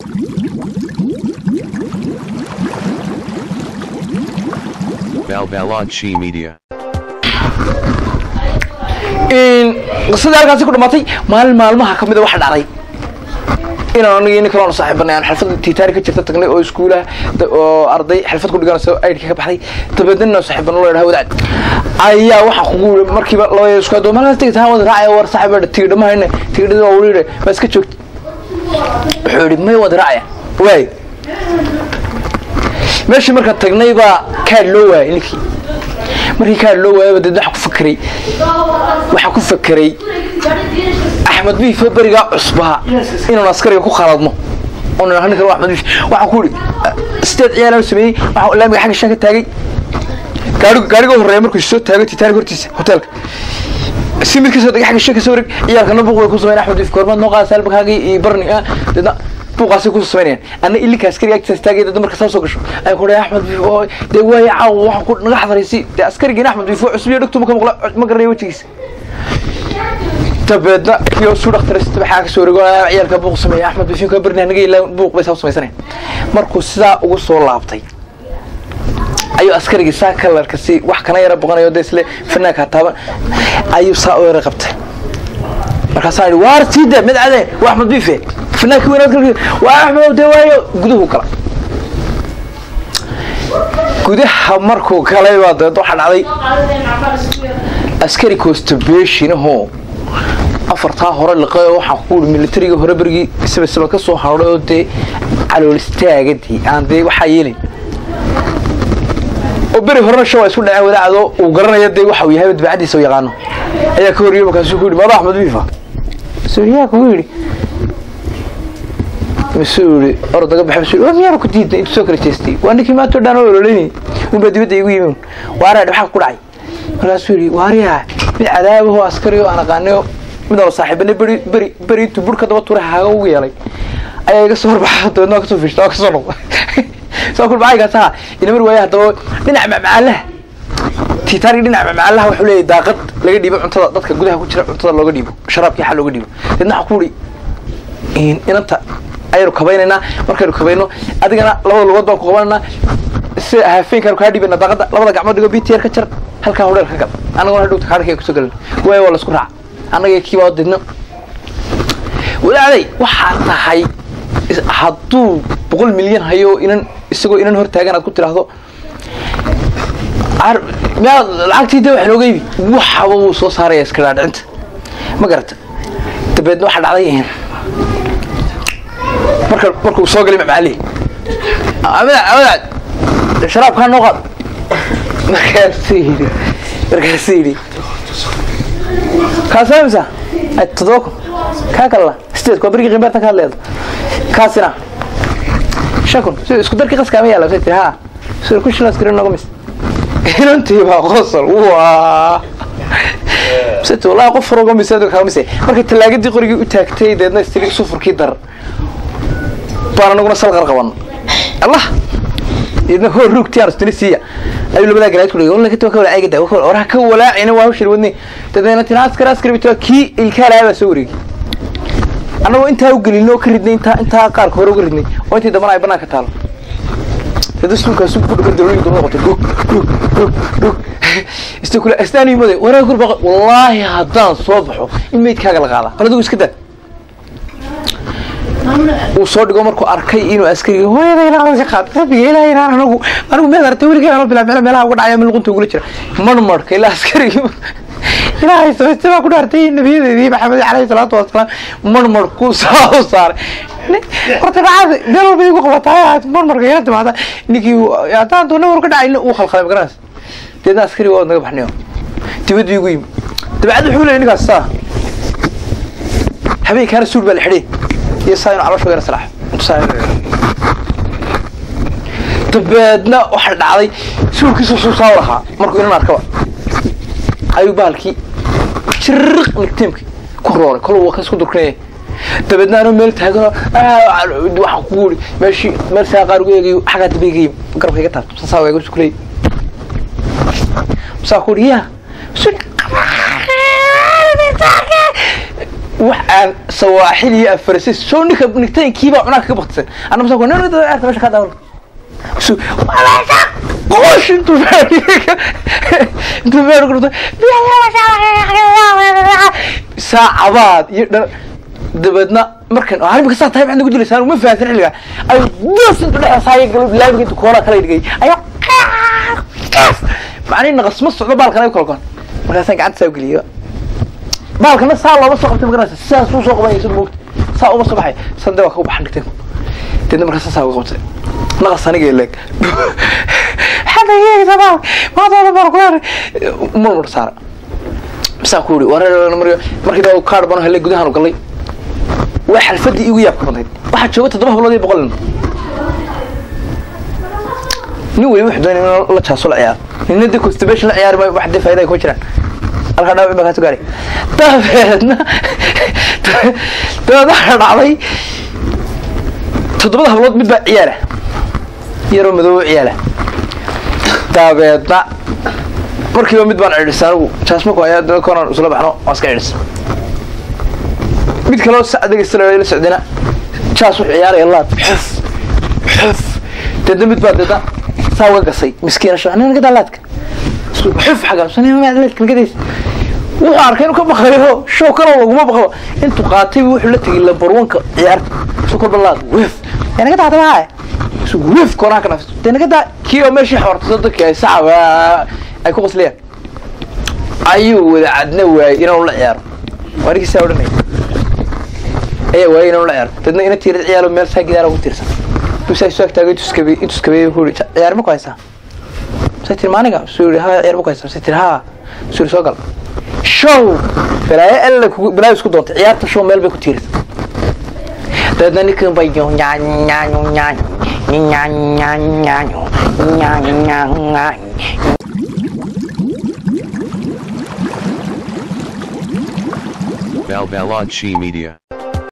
Balbalodshi Media. qisadii halkaasi ku dhamaatay maalin maalmaha kamida waxa dhacday inaan aniga nin kaloona saaxiibanay aan xalfada titaani ka jirta tagnay oo iskuulaha oo arday xalfad ku dhiganaysa aydhka ka baxday dabeedna inaan saaxiibano loo yidhaha wadaad ayaa waxaa kugu yiri markiiba laba isku adoo maalkaas tigid haan wada raacaya war saaxiib tigidha ma hayne tigidhada waa wali yidhi ma iska joogta wuxuu yidhi may wada raacaya waay meeshii markaan tagnay baa kaad loo waayay ninkii markii kaad loo waayay deed waxaa ku fakeray waxaa ku fakeray axmed biife berigaa cusbaa inaan askariga ku khaladno oo nidhaahno ninkan waa axmed biife waxaan ku yidhi sideed ciyaalaan sameeyey waxaa laamiga xagga shan ka taagay gaariga gaariga horreeya markuu soo taagay titanic hortiisa hoteelka si mid kasoo degay xagga shan kasoo wareeg ciyaalkana buuq bay ku sameyn axmed biife goormaad noo qaada saalbakaagii iyo barni ah deedna buuqaasay ku samaynayaan anna ilinka askariga agtiisa taagay dad marka saa soo gasho ay ku dhahay axmed biif oo dee waaya caawa waxaan ku naga xadaraysi dee askarigina axmed biif oo cusub iyo dhugtu ma ka maqla ma garanayo wejigiisa dabeedna kii oo suu dhakhtarista waxaa ka soo wareegoonaya ciyaalka buuq sameeya axmed biif ka barni anaga ilaa buuq bay saa u samaysanayaan markuu sidaa ugu soo laabtay ayuu askarigii saa kalarka si wax kana yara boqanayo dee isle fanaanka taaban ayuu saa u yara qabtay markaasaa yidhi waar siida mid cade waa axmed biife fanaanki weynaad kalki waa axmed dee waayo guduhu gala gudaha markuu galay baa dabeed waxaa dhacday askari constibation-ahoo afartaa hore liqay oo waxaa ku yidhi militariga hore berigii isaba isaba ka soo hadhay oo dee calool istaagadii aan dee waxaa yeelin oo beri horena sha waa isku dhaceen wadaacdo uu garanaya dee waxa uu yahay dabacadiisa u yaqaano ayaa ka horiyey markaasuu ku yidhi maada axmed biifa yaa kugu yidhi masuu yidhi ordaga baxa masuu yidhi miyaana ku diidnay intuu soo kala jeestay waa ninkii maanta o dhan oo ololeynay unbaa dibadda igu yimi waaraadh maxaa ku dhacay markaasuu yidhi waariyaa mid cadaabahoo askari oo aan aqaanayo mid oo saaxiibanay beri beri beri intuu burka daba turay haaga ugu yeelay ayaa iga soo horbaxa dabeedna waa kasoo fishta waa kasoo noqda soo kul macaygaas aha ina mar waaya haddaba dhinaca macmacaalaha titanic dhinaca macmacaalaha wuxuu leeyahay daaqad laga dhiibo cuntada dadka gudaha ku jira cuntada looga dhiibo sharaabkii xal looga dhiibo deedna waxaa ku yidhi inanta ayaynu kabaynaynaa markaynu kabayno adigana labada lugood baan ku qabanaynaa si hafeenkaanu kaa dhiibayna daaqada labada gacmood dhigo btr ka jar halkaa hodheel ka gal annagona hadhowta kaadhakaya kusoo galan waaya waa laisku raaca annaga kiibaa deedna walaaday waxaa tahay hadduu boqol milyan hayo inan isagoo inan hor taagan aad ku tiraahdo miyaad lacagtii de wax nooga ibi waxaba wuu soo saaraya iska dhaadhicinta ma garata dabeedna waxaa dhacday marka markuu soo galay macmaalihi amadaad sharaabkaa noo qaad markaasuu yidhi markaasuu yidhi kaas imisa todoba kun kaa kalna sideed waa berigii qimbaartan ka hadleeda kaasina shan kun si isku darkii qaska ma yaala tiri ha sida ku shilas garin noga mis inantii baa qosol waa sita wallahi qof furo gomis kaga mise markay talaagadii qorigii u taagtay deedna istiri sufurkii dar baan anaguna salqar qaban allah idna hor rugti aan istiri siiya ayuu labadaa garaad ku dhigay wallahi ka wala aygada oraha ka walaacina waa hawshir wadni dadeena tina askar askar bito kii ilkaala baa soo wareegay annagoo intaa u gelin oo ka ridnay intaa intaa qaarka hore uga ridnay oo intii dambana ay banaanka taalo dada suulkaasu ku dhagan dawladu daba noqotay dhug dhug dhug dhug ista kule astaan imade waraa kur baqa wallaahi haddaan soo baxo in meydkaaga la qaada bal adigu iska daa uu soo dhigo markuu arkay inuu askariga hooyada ilaa ka qaad rabbiga ilaahay inaan anagu anigu meel artay weligay anoo bilaa meel meelaha uga dhacaya luqunta ugula jira marmarka ilaa askarigi ilaahay samaystay baa ku dhaartay nabiyadeedii maxamed calayhi salaatu wasalaam marmarkuu saa u saaray horta dhacada meel walba igu qabataa marmarka ila timaada ninkii haddaan doona war ka dhacayna uu khalkhalay magaranaysa deedna askari waa naga baxnayo dibaddu igu yimi dabacad wuxuu leeyay ninkaas saa habeenkaana suul baa la xidhay iyo saa inu calooshooda yara salaaxo dabeedna waxaa dhacday suulkiisu suu saa lahaa markuu inan arkaba ayuu bahalkii jiriq nigtiimkii ku rooray kol waa kasku durkinaya dabeedna anuu meel taagano waxaan kugu iri meeshii meel saa qaar ugu eegayo xaggaa dambe iga yimi garabka iga taabto saasaa waa iga sukulay masaa ku iri yaa wax aan sawaaxil iyo afarsis soo ninka nigtaynkiibaa cunaa kaga baktisan anna masaa ku nin arta meesha ka daawan su qosh intuu intuu meel gurto saacabaad iyo dha dabeedna markan arrimka saa tahay maxaad nagu dilaysaa uma fahansan xilliga ay das intu dhexe saaya galo laamiga intu koolaa kala dhigay ayaa macnihi naqas ma socdo baalkan ay kala goon markaasaan gacanta saa ugeliyo baalkana saa looma soo qabtay magaraysa sidaas uu soo qabanaya sida moogta saa uma soo baxay sande waa kagu baxan dhigtay deedna markaasa saa uga qabtay naqas aniga leeg xadayeegta baal maadooda baal ku yaray murmur saara masaa ku yiri wareer markii daa kaadh bano helay gudahaan u galay waa xalfadii igu yaabka badnayd waxaa jooga toddoba hablood iyo boqol nin nin weli wuxuu doonay in la jaaso la ciyaaro ninna dee constipation la ciyaari maayo wax dee faa'iida ay ku jiraan halkaa dhaawac baa kaa soo gaaray dabeedna dabeedna waxaa dhacday toddobada hablood mid baa ciyaala yaroo madoobo ciyaala dabeedna markiiba mid baan cidhisa anigu jaasmaku ayaa dana koonaan isla baxno waan iska cidhisa mid kaloo sacdegaysa la socdina jaas wuxuu ciyaaraya laad xuf xuf deedna mid baa deedna saa uga gasay miskiina shaa nin gadaa laadka xuf xagaamsanlaadka wuxuu arkay inuu ka baqayo show kaloo laguma baqo intuu qaatay wuxuu la tegay lambarwanka ciyaarta isu kolba laad wef yaa naga daada maa isu wef koonaa ka nafsto dee naga daa kii oo meeshii xoortay soo dadkii ay saca ay ku qoslayaan ayuu wada cadna waayey inaanu la ciyaaro waa ninkii saa odhanaya ayaa waayey inaanu la ciyaaro dadna ina tiirad ciyaalo meel saa gidaara ugu tiirsan dusaa isu agtaagay intuskabe intuskabeeyey wuxuu yidhi ciyaar ma ku haysaa say tiri maaniga suu yidhi haa ciyaar ma ku haysaa say tiri haa suu yidhi soo gal show balaayo alla kugu balaayo isku doontay ciyaarta show meel bay ku tiirsan dabeedna ninkan bay nyaanyo nyaanyo nyaanyo nyaanyo nyaanyo nyaanyo nyaanyo Balbalad Chi Media.